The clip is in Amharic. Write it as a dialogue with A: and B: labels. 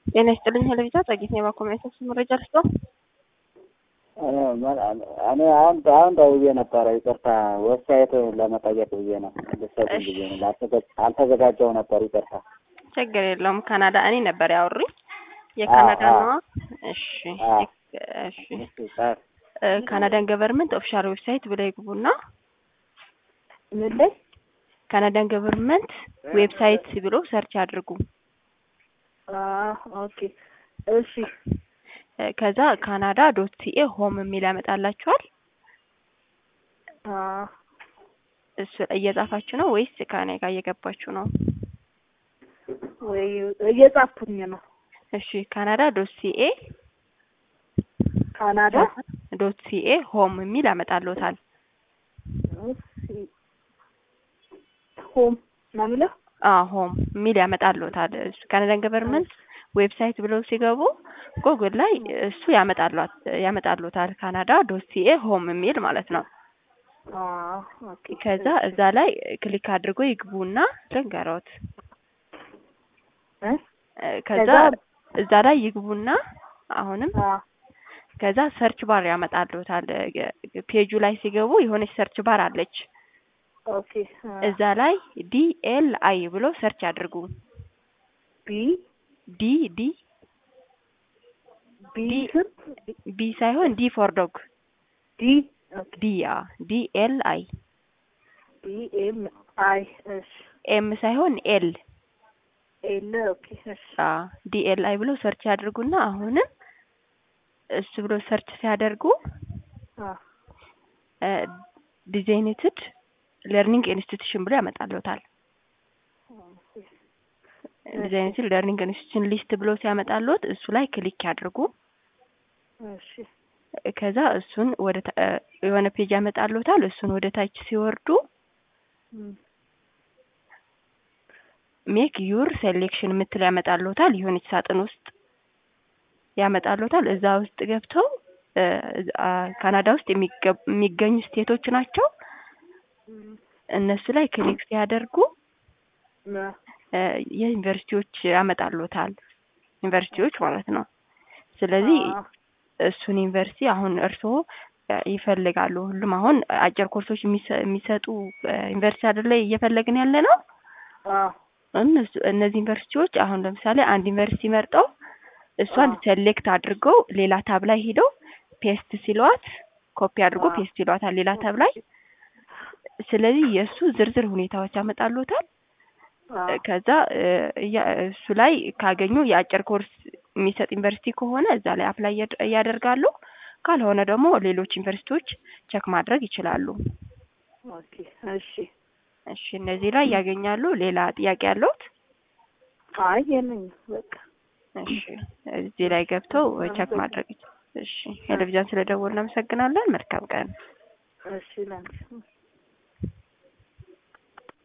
A: ጤና ይስጥልኝ ሄለቢታ ጸጊት ነው የባኮሚያቶች መረጃ ልስጦ
B: እኔ አሁን አሁን ደውዬ ነበረ። ይቅርታ ዌብሳይት ለመጠየቅ ብዬ ነው ልሰጥኝ ብዬ ነው ላልተዘ- አልተዘጋጀው ነበር። ይቅርታ
A: ችግር የለውም። ካናዳ እኔ ነበር ያወሩኝ የካናዳ
B: አዎ፣
A: ነዋ። እሺ
B: አዎ።
A: እሺ
B: ጻፍ
A: እ ካናዳን ገቨርንመንት ኦፊሻል ዌብሳይት ብለው ይግቡና
C: ምን ላይ
A: ካናዳን ገቨርንመንት ዌብሳይት ብሎ ሰርች አድርጉ።
C: ኦኬ እሺ
A: እ ከዛ ካናዳ ዶት ሲኤ ሆም የሚል ያመጣላችኋል።
C: አ
A: እሱ እየጻፋችሁ ነው ወይስ ከኔ ጋር እየገባችሁ ነው?
C: ወይ እየጻፍኩኝ ነው።
A: እሺ ካናዳ ዶት ሲኤ
C: ካናዳ
A: ዶት ሲኤ ሆም የሚል ያመጣልዎታል።
C: እሺ ሆም ነው የሚለው
A: አ ሆም የሚል ያመጣልዎታል። እሱ ካናዳን ገቨርንመንት ዌብሳይት ብለው ሲገቡ ጉግል ላይ እሱ ያመጣሏት ያመጣልዎታል። ካናዳ ዶት ሲኤ ሆም የሚል ማለት ነው።
C: አ ኦኬ
A: ከዛ እዛ ላይ ክሊክ አድርጎ ይግቡና ልንገሮት
C: እ
A: እ ከዛ
C: ከዛ-
A: እዛ ላይ ይግቡና አሁንም
C: አ
A: ከዛ ሰርች ባር ያመጣልዎታል። እ ፔጁ ላይ ሲገቡ የሆነች ሰርች ባር አለች።
C: ኦኬ አ
A: እዛ ላይ ዲ ኤል አይ ብሎ ሰርች አድርጉ።
C: ቢ
A: ዲ ዲ
C: ቢ
A: ዲ-
C: ስም
A: ቢ ሳይሆን ዲ ፎር ዶግ
C: ዲ ኦኬ
A: ዲ ያ ዲ ኤል አይ
C: ቢ ኤም አይ እሺ
A: ኤም ሳይሆን ኤል
C: ኤል ኦኬ እሺ
A: አ ዲ ኤል አይ ብሎ ሰርች ያድርጉና አሁንም እሱ ብሎ ሰርች ሲያደርጉ
C: አ
A: ዲዛይኔትድ ለርኒንግ ኢንስቲትዩሽን ብሎ ያመጣልዎታል። ዲዛይኔትድ ለርኒንግ ኢንስቲትዩሽን ሊስት ብሎ ሲያመጣልዎት እሱ ላይ ክሊክ ያድርጉ።
C: እሺ
A: ከዛ እሱን ወደ ታ- እ የሆነ ፔጅ ያመጣልዎታል። እሱን ወደ ታች ሲወርዱ
C: እም፣
A: ሜክ ዩር ሴሌክሽን የምትል ያመጣልዎታል። የሆነች ሳጥን ውስጥ ያመጣልዎታል። እዛ ውስጥ ገብተው እ አ ካናዳ ውስጥ የሚገ- የሚገኙ ስቴቶች ናቸው።
C: እም፣
A: እነሱ ላይ ክሊክ ሲያደርጉ
C: ና
A: እ የዩኒቨርሲቲዎች ያመጣልዎታል። ዩኒቨርሲቲዎች ማለት ነው። ስለዚህ
C: አ
A: እሱን ዩኒቨርሲቲ አሁን እርስዎ እ ይፈልጋሉ። ሁሉም አሁን አጭር ኮርሶች የሚሰ- የሚሰጡ እ ዩኒቨርሲቲ አይደለ እየፈለግን ያለ ነው።
C: አ
A: እነሱ እነዚህ ዩኒቨርሲቲዎች አሁን ለምሳሌ አንድ ዩኒቨርሲቲ መርጠው እሷን
C: አዎ።
A: ሴሌክት አድርገው ሌላ ታብ ላይ ሄደው ፔስት ሲሏት ኮፒ አድርጎ
C: አዎ።
A: ፔስት ይሏታል ሌላ ታብ ላይ። ስለዚህ የእሱ ዝርዝር ሁኔታዎች ያመጣልዎታል።
C: አ
A: ከዛ እ እያ- እሱ ላይ ካገኙ የአጭር ኮርስ የሚሰጥ ዩኒቨርሲቲ ከሆነ እዛ ላይ አፕላይ እያድ- እያደርጋሉ። ካልሆነ ደግሞ ሌሎች ዩኒቨርሲቲዎች ቸክ ማድረግ ይችላሉ።
C: ኦኬ እሺ
A: እሺ እነዚህ ላይ ያገኛሉ። ሌላ ጥያቄ ያለዎት?
C: አይ የለኝም በቃ
A: እሺ እዚህ ላይ ገብተው ቸክ ማድረግ ይችላሉ። እሺ ቴሌቪዥን ስለደወልን እናመሰግናለን። መልካም ቀን።
C: እሺ ላንቺ